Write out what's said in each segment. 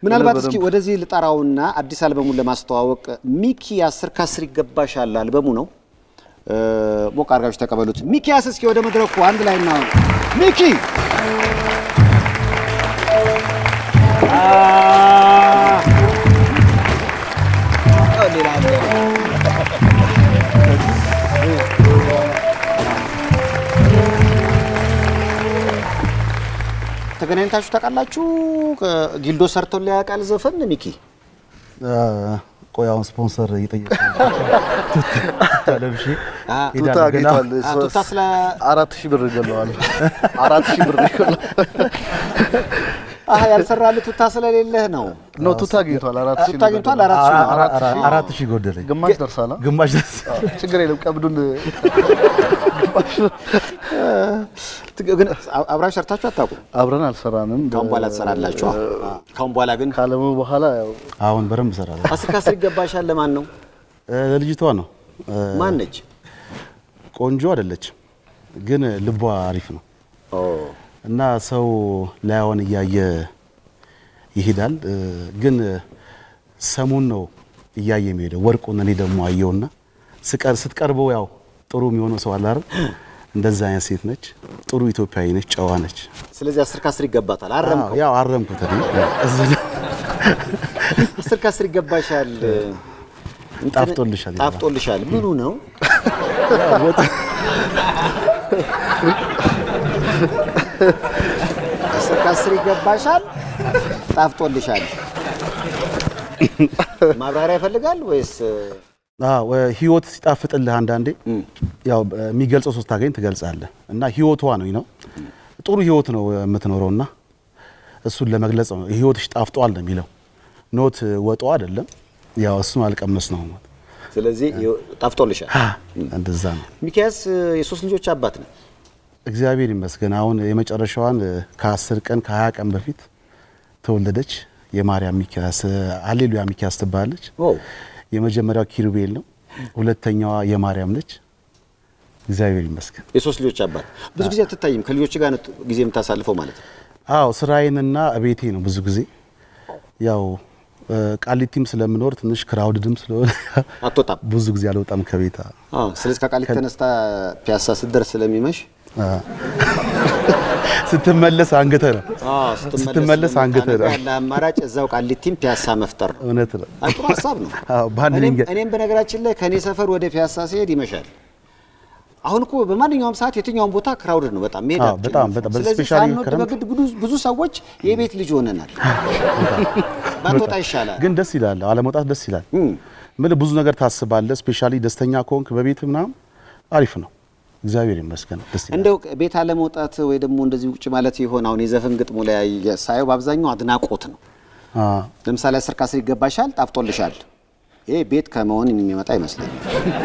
ምናልባት እስኪ ወደዚህ ልጠራውና አዲስ አልበሙን ለማስተዋወቅ ሚኪ አስር ከአስር ይገባሻል አልበሙ ነው። እ፣ ሞቅ አድርጋችሁ ተቀበሉት። ሚኪያስ እስኪ ወደ መድረኩ አንድ ላይ እናሆን። ሚኪ አ፣ ሌላ አለ። ተገናኝታችሁ ታውቃላችሁ? ጊልዶ ሰርቶ ሊያውቃል ዘፈን ሚኪ? ቆይ አሁን ስፖንሰር እየጠየቀ ለብሼ አ፣ ቱታ ሄዳለሁ ገና። አግኝቷል። አ፣ ቱታ ስለ አራት ሺህ ብር ይገለዋል። አራት ሺህ ብር ይገለዋል። አህ ያልሰራልህ ቱታ ስለሌለህ ነው። ኖ ቱታ አግኝቷል። አራት ሺህ ቱታ አግኝቷል። አራት ሺህ ነው። አራ- አራ- አራት ሺህ ጎደለኝ። ግማሽ ደርሳላ። ግማሽ ደስ ችግር የለም። ቀብዱን ግን አብራችሁ ሰርታችሁ አታውቁም? አብረን አልሰራንም። ካሁን በኋላ ትሰራላችሁ። ካሁን በኋላ ግን ካለሙ በኋላ ያው አሁን በደንብ እሰራለሁ። አስር ከአስር ይገባሻል። ለማን ነው? እ፣ ለልጅቷ ነው። እ፣ ማን ነች? ቆንጆ አይደለችም፣ ግን ልቧ አሪፍ ነው እና ሰው ላያውን እያየ ይሄዳል። እ፣ ግን ሰሙን ነው እያየ የሚሄደው ወርቁን። እኔ ደግሞ አየውና ስቀር ስትቀርበው ያው ጥሩ የሚሆነው ሰው አለ አይደል? እንደዛ አይነት ሴት ነች። ጥሩ ኢትዮጵያዊ ነች፣ ጨዋ ነች። ስለዚህ አስር ከአስር ይገባታል። አረምከው። አዎ፣ ያው አረምኩት እኔ እዚህ አስር ከአስር ይገባሻል። እንትን- ጣፍጦልሻል ይላል። ጣፍጦልሻል። ምኑ ነው? አስር ከአስር ይገባሻል። ጣፍጦልሻል። ማብራሪያ ይፈልጋል ወይስ አዎ ህይወት ሲጣፍጥልህ አንዳንዴ ያው የሚገልጸው ሶስት ታገኝ ትገልጻለህ እና ህይወቷ ነው ነው ጥሩ ህይወት ነው የምትኖረውና እሱን ለመግለጽ ነው ህይወትሽ ጣፍጧል ነው የሚለው ኖት ወጦ አይደለም ያው እሱን አልቀመስ ነው ስለዚህ ጣፍጦልሻል። እንደዛ ነው ሚኪያስ የሶስት ልጆች አባት ነው። እግዚአብሔር ይመስገን አሁን የመጨረሻዋን ከአስር ቀን ከሀያ ቀን በፊት ተወለደች የማርያም ሚኪያስ አሌሉያ ሚኪያስ ትባላለች ኦ የመጀመሪያው ኪሩቤል ነው ሁለተኛዋ የማርያም ነች እግዚአብሔር ይመስገን የሶስት ልጆች አባት ብዙ ጊዜ አትታይም። ከልጆች ጋር ነው ጊዜ የምታሳልፈው ማለት ነው። አዎ ስራዬንና ቤቴ ነው ብዙ ጊዜ ያው እ፣ ቃሊቲም ስለምኖር ትንሽ ክራውድድም ስለሆነ አትወጣም። ብዙ ጊዜ አልወጣም ከቤት አዎ። ስለዚህ ከቃሊት ተነስታ ፒያሳ ስትደርስ ስለሚመሽ አ፣ ስትመለስ አንገተ ነው ስትመለስ አንገተ ነው ያለ አማራጭ እዛው ቃሊቲም ፒያሳ መፍጠር ነው። እውነት ነው አይ፣ ጥሩ ሀሳብ ነው። አዎ በአንድ እኔም- ድንጋይ እኔም በነገራችን ላይ ከእኔ ሰፈር ወደ ፒያሳ ሲሄድ ይመሻል። አሁን እኮ በማንኛውም ሰዓት የትኛውም ቦታ ክራውድድ ነው በጣም መሄድ አዎ፣ አትችልም። በጣም በጣም ስለዚህ ስፔሻሊ ሳንወድ ክረምት በግድ ብዙ- ብዙ ሰዎች የቤት ልጅ ሆነናል። ባትወጣ ይሻላል። ግን ደስ ይላል አለመውጣት ደስ ይላል እም። ምን ብዙ ነገር ታስባለህ ስፔሻሊ ደስተኛ ከሆንክ በቤት ምናምን አሪፍ ነው እግዚአብሔር ይመስገን ደስ ይላል እንደው ቤት አለመውጣት ወይ ደግሞ እንደዚህ ውጭ ማለት ይሆን አሁን የዘፈን ግጥሙ ላይ ሳየው በአብዛኛው አድናቆት ነው። አ፣ ለምሳሌ አስር ከአስር ይገባሻል፣ ጣፍጦልሻል። ይሄ ቤት ከመሆን የሚመጣ ይመስለኛል።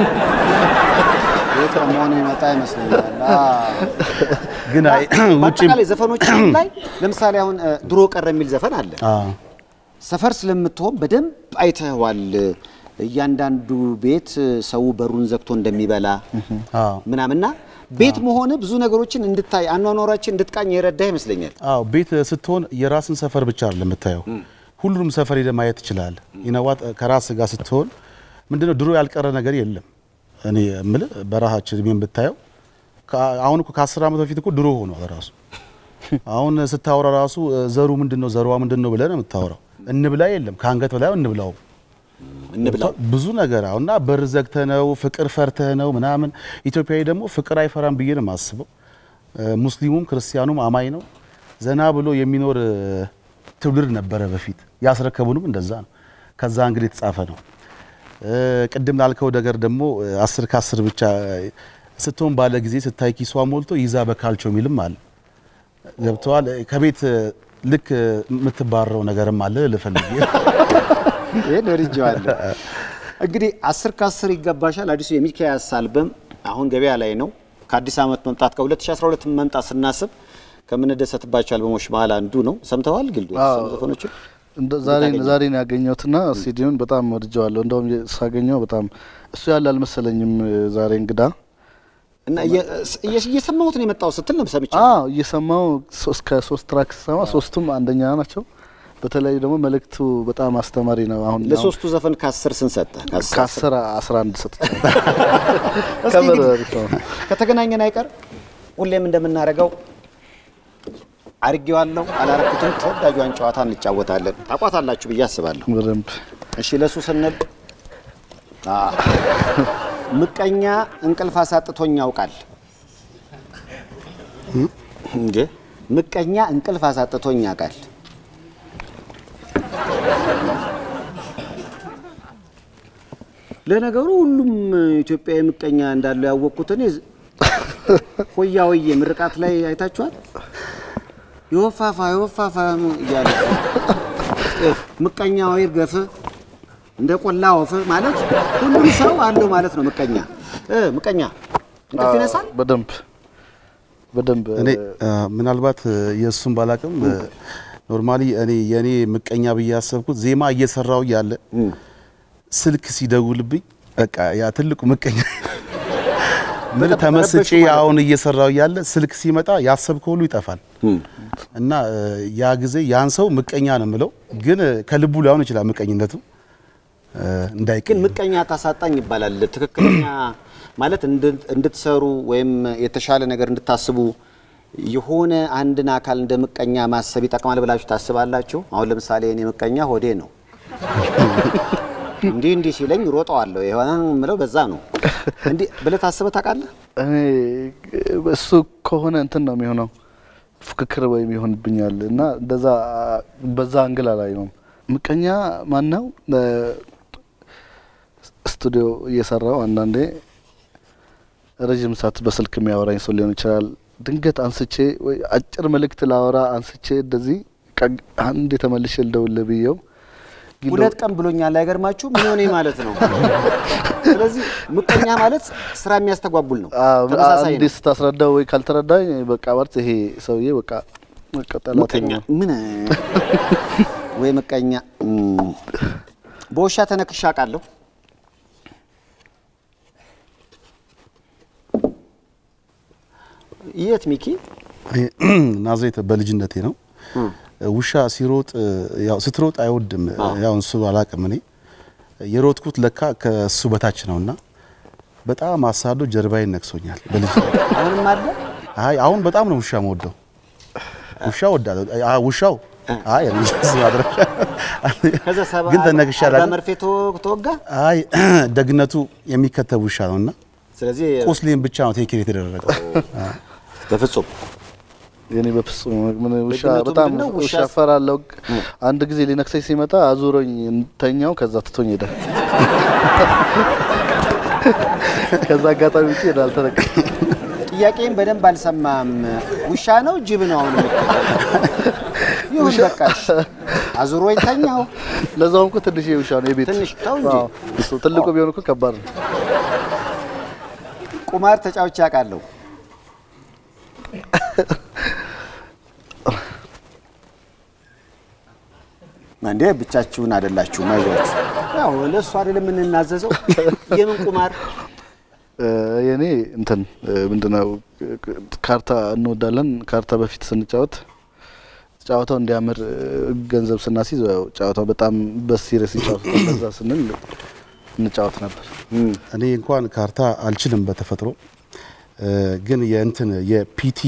ቤት ከመሆን የሚመጣ ይመስለኛል። አዎ። ግን አይ ውጪም በአጠቃላይ ዘፈኖች ላይ ለምሳሌ አሁን እ፣ ድሮ ቀረ የሚል ዘፈን አለ። አ፣ ሰፈር ስለምትሆን በደንብ አይተኸዋል። እያንዳንዱ ቤት ሰው በሩን ዘግቶ እንደሚበላ አ፣ ምናምና ቤት መሆን ብዙ ነገሮችን እንድታይ አኗኗራችን እንድትቃኝ የረዳ ይመስለኛል። አዎ ቤት ስትሆን የራስን ሰፈር ብቻ አይደለም የምታየው፣ ሁሉንም ሰፈር ሄደህ ማየት ትችላለህ። ይነዋት ከራስ ጋር ስትሆን ምንድነው ድሮ ያልቀረ ነገር የለም። እኔ የምልህ በረሃችን እድሜን ብታየው ከ- አሁን እኮ ከአስር ዓመት በፊት እኮ ድሮ ሆኗል ራሱ። አሁን ስታወራ ራሱ ዘሩ ምንድነው ዘሯ ምንድነው ብለህ ነው የምታወራው። እንብላ የለም ከአንገት በላይ እንብላው እንብላው ብዙ ነገር አሁን እና በር ዘግተህ ነው ፍቅር ፈርተህ ነው ምናምን። ኢትዮጵያዊ ደግሞ ፍቅር አይፈራም ብዬ ነው የማስበው። እ፣ ሙስሊሙም ክርስቲያኑም አማኝ ነው። ዘና ብሎ የሚኖር እ፣ ትውልድ ነበረ በፊት። ያስረከቡንም እንደዛ ነው። ከዛ እንግዲህ የተጻፈ ነው። እ፣ ቅድም ላልከው ነገር ደግሞ እ፣ አስር ከአስር ብቻ እ፣ ስትሆን ባለ ጊዜ ስታይ ኪሷ ሞልቶ ይዛ በካልቾ የሚልም አለ። ገብተዋል። ከቤት እ፣ ልክ እ፣ የምትባረው ነገርም አለ ልፈልግ ይህን ወድጄዋለሁ። እንግዲህ አስር ከአስር ይገባሻል አዲሱ የሚኪያስ አልበም አሁን ገበያ ላይ ነው። ከአዲስ ዓመት መምጣት ከ2012 መምጣት ስናስብ ከምንደሰትባቸው አልበሞች መሀል አንዱ ነው። ሰምተዋል ግልዱ የተሰሙ ዘፈኖችን እንደ ዛሬ ዛሬ ነው ያገኘሁትና ሲዲውን በጣም ወድጀዋለሁ። እንደውም ሳገኘው በጣም እሱ ያለ አልመሰለኝም። ዛሬ እንግዳ እና እየ- እየ- እየሰማሁት ነው የመጣው ስትል ነው ሰምቼ አዎ እየሰማው ሶስት ከሶስት ትራክ ስሰማ ሶስቱም አንደኛ ናቸው። በተለይ ደግሞ መልእክቱ በጣም አስተማሪ ነው። አሁን ለሶስቱ ዘፈን ከአስር ስንት ሰጠ? ከአስር አስራ አንድ ሰጥቻለሁ። እስኪ ከበር እንግዲህ አሪፍ ነው። ከተገናኘን አይቀር ሁሌም እንደምናደርገው አርጌዋለሁ አላረኩትም ተወዳጇን ጨዋታ እንጫወታለን። ታቋታላችሁ ብዬ አስባለሁ። በደንብ እሺ ለሱ ስንል አ፣ ምቀኛ እንቅልፍ አሳጥቶኝ ያውቃል እንዴ? ምቀኛ እንቅልፍ አሳጥቶኝ ያውቃል። ለነገሩ ሁሉም ኢትዮጵያዊ ምቀኛ እንዳለው ያወቅኩት እኔ ሆያ ሆዬ ምርቃት ላይ አይታችኋል። የወፋፋ የወፋፋ እያለ ምቀኛ ወይ ገፍ እንደ ቆላ ወፍ ማለት ሁሉም ሰው አለው ማለት ነው። ምቀኛ እ ምቀኛ እንቅልፍ ይነሳል። በደንብ በደንብ እኔ አ፣ ምናልባት እ፣ የእሱን ባላቅም ኖርማሊ እኔ የእኔ ምቀኛ ብዬ ያሰብኩት ዜማ እየሰራው እያለ ስልክ ሲደውልብኝ በቃ ያ ትልቁ ምቀኛ ምን በጣም ተመስጬ ተረበሹ ማለት ነው። አሁን እየሰራው እያለ ስልክ ሲመጣ ያሰብከው ሁሉ ይጠፋል እና እ፣ ያ ጊዜ ያን ሰው ምቀኛ ነው የምለው፣ ግን እ፣ ከልቡ ሊሆን ይችላል ምቀኝነቱ እ፣ ግን እንዳይቀኝ ምቀኛ ታሳጣኝ ይባላል። ትክክለኛ ማለት እንድ- እንድትሰሩ ወይም የተሻለ ነገር እንድታስቡ የሆነ አንድን አካል እንደ ምቀኛ ማሰብ ይጠቅማል ብላችሁ ታስባላችሁ? አሁን ለምሳሌ እኔ ምቀኛ ሆዴ ነው። እንዲህ እንዲህ ሲለኝ ሮጠዋለሁ የሆነ ምለው በዛ ነው። እንዲህ ብለህ ታስበህ ታውቃለህ? እኔ እሱ ከሆነ እንትን ነው የሚሆነው ፍክክር ወይም ይሆንብኛል እና እንደዛ በዛ አንግላ ላይ ነው ምቀኛ ማን ነው ስቱዲዮ እየሰራው አንዳንዴ ረዥም ሰዓት በስልክ የሚያወራኝ ሰው ሊሆን ይችላል ድንገት አንስቼ ወይ አጭር መልእክት ላወራ አንስቼ እንደዚህ ቀግ- አንድ የተመልሼ ልደውልህ ብዬው ግን ሁለት ቀን ብሎኛል። አይገርማችሁ? ምን ሆነ ማለት ነው። ስለዚህ ምቀኛ ማለት ስራ የሚያስተጓጉል ነው። አዎ፣ ተመሳሳይ አንዴ ነው። ስታስረዳው ወይ ካልተረዳኝ በቃ ማለት ይሄ ሰውዬ በቃ በቃ ጠላቴ ምቀኛ ነው። ምን ወይ ምቀኛ እም፣ በውሻ ተነክሻ አውቃለሁ። የት ሚኪ? ናዝሬት በልጅነቴ ነው። ውሻ ሲሮጥ ያው ስትሮጥ አይወድም። ያው እሱ አላቅም እኔ የሮጥኩት ለካ ከሱ በታች ነውና በጣም አሳዶ ጀርባዬን ነክሶኛል በልጅ አሁንም አለ አይ አሁን በጣም ነው ውሻ መወደው። ውሻ ወዳለሁ። አይ ውሻው አይ እኔ እሱ ማድረግ ከዛ ሰባ ግን ተነክሻ አርባ አላውቅም። መርፌ ተወ- ተወጋ። አይ ደግነቱ የሚከተብ ውሻ ነውና ስለዚህ ቁስሌን ብቻ ነው ቴኬር የተደረገው። በፍጹም የኔ በፍጹም ምን ውሻ ደግነቱ በጣም ምንድነው? ውሻ ውሻ- እፈራለሁ። አንድ ጊዜ ሊነክሰኝ ሲመጣ አዙሮኝ ተኛው። ከዛ ትቶኝ ሄደ። ከዛ አጋጣሚ ውጪ ሄደ አልተነካ ጥያቄም በደንብ አልሰማም። ውሻ ነው ጅብ ነው? አሁን የምትለው? ይሁን በቃሽ። አዙሮ ይተኛው። ለዛውም እኮ ትንሽ ውሻ ነው የቤት ትንሽ ተው እንጂ። አዎ፣ እሱ ትልቁ ቢሆን እኮ ከባድ ነው። ቁማር ተጫውቼ አውቃለሁ። እንዴ ብቻችሁን አይደላችሁም፣ አይዟችሁ። ያው ለእሱ አይደለም የምንናዘዘው። የምን ቁማር? እ፣ የኔ እንትን እ፣ ምንድነው ካርታ እንወዳለን። ካርታ በፊት ስንጫወት ጨዋታው እንዲያምር እ፣ ገንዘብ ስናስይዝ ያው ጨዋታው በጣም በሲሪየስ ይጫወት በዛ ስንል እንጫወት ነበር። እኔ እንኳን ካርታ አልችልም በተፈጥሮ እ፣ ግን የእንትን የፒቲ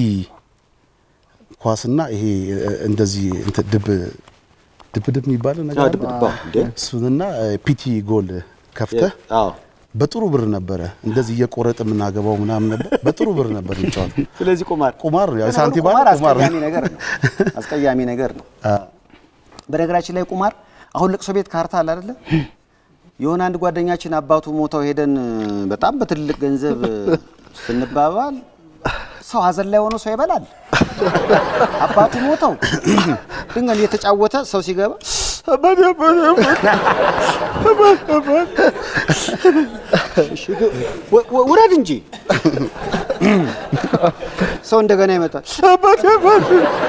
ኳስና ይሄ እ፣ እንደዚህ እንትን ድብ ድብ ድብ የሚባለው ነገር አለ። ድብድባ እንዴ? እሱንና እ፣ ፒቲ ጎል ከፍተህ አዎ። በጥሩ ብር ነበረ እንደዚህ እየቆረጥ የምናገባው ምናምን ነበር። በጥሩ ብር ነበር የሚጫወተው። ስለዚህ ቁማር ቁማር ነው፣ ያው ለነገሩ ሳንቲም ቁማር አይደል? ቁማር ነው። አስቀያሚ ነገር ነው። አስቀያሚ ነገር ነው። በነገራችን ላይ ቁማር አሁን ለቅሶ ቤት ካርታ አለ አይደለ? የሆነ አንድ ጓደኛችን አባቱ ሞተው ሄደን በጣም በትልቅ ገንዘብ ስንባባል ሰው ሀዘን ላይ ሆኖ ሰው ይበላል። አባቱ ሞተው ድንገት እየተጫወተ ሰው ሲገባ አባቴ አባቴ አባቴ አባቴ እሺ፣ ወ- ወ- ውረድ እንጂ ሰው እንደገና ይመጣል አባቴ አባቴ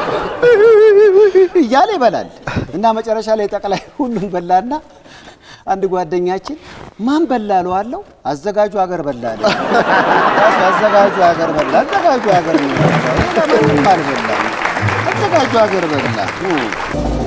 እያለ ይበላል እና መጨረሻ ላይ ጠቅላይ ሁሉም በላና አንድ ጓደኛችን ማን በላ እለዋለሁ አዘጋጁ ሀገር በላ አለ። ራሱ አዘጋጁ ሀገር በላ አዘጋጁ ሀገር ነው የበላው። ሌላ ማንም አልበላም። አዘጋጁ ሀገር በላ